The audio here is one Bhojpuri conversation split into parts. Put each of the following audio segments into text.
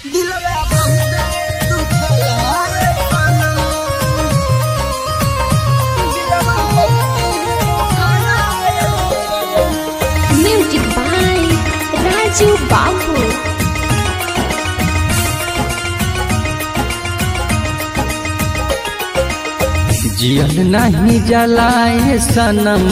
दिलवा बहुते दुखला रे सनम दिलवा बहुते दुखला रे सनम Music by Raju Babu. जियल नहीं जलाए सनम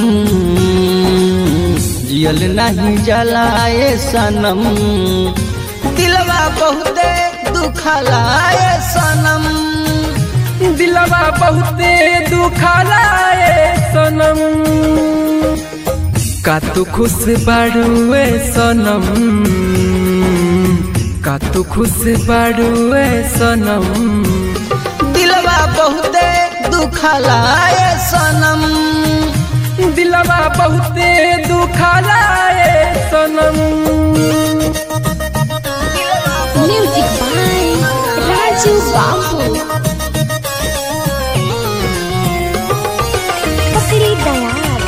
जियल नहीं जलाए सनम दिलवा बहुते दुखला रे सनम दिलवा बहुते दुखाला ए सनम का तू खुश बाड़ुए सनम का तू खुश बाड़ुए सनम दिलवा बहुते दुखला रे सनम दिलवा बहुते दुखाला ए सनम Music by Raju Babu. Pakri Dayal.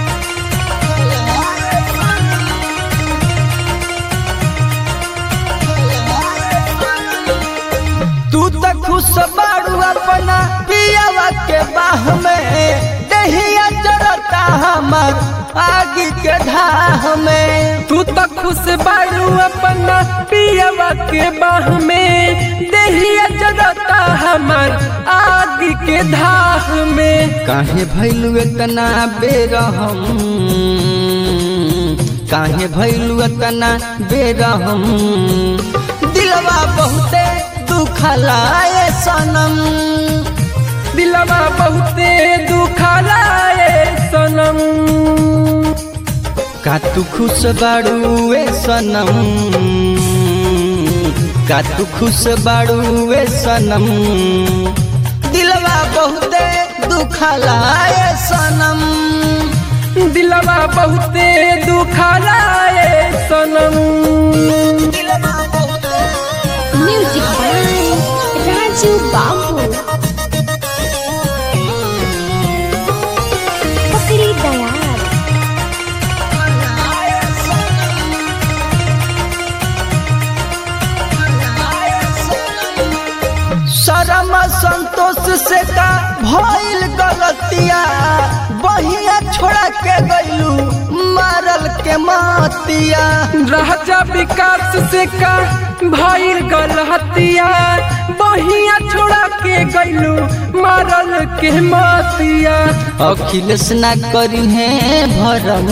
तू तो खुश बाड़ू अपना पियावा के बाह में दहिया जरता हमर आगे के धाह में तू तो खुश बाड़ू अपना पियवा के बाह में देहिया जरता हमर आग के धाह में काहे भैलू इतना बेरहम काहे भैलू इतना बेरहम दिलवा बहुते दुखला रे सनम दिलवा बहुते दुखाला ए सनम का तू खुश बाड़ू ए सनम का तू खुश बाड़ू ए सनम दिलवा बहुते दुखला रे सनम दिलवा बहुते दुखाला ए सनम दिलवा बहुते Music by Raju Babu. Pakri Dayal. शरम संतोष से का भइल गलतिया बहिया छोड़ा के गइलू मारल के मातिया राजा विकास से का भइल गलहतिया बहिया छोड़ा के गइलू मारल के मातिया अखिलेश ना करी है भरम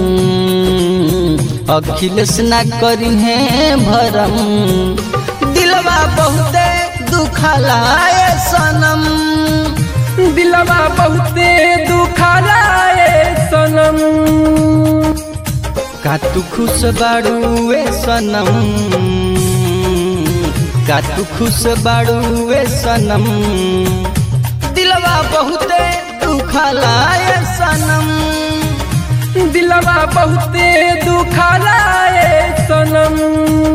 अखिलेश ना करी है भरम दिलवा बहुते दुखला रे सनम दिलवा बहुते दुखाला ए सनम का तू खुश बाड़ू ए सनम का तू खुश बाड़ू ए सनम दिलवा बहुते दुखला रे सनम दिलवा बहुते दुखाला ए सनम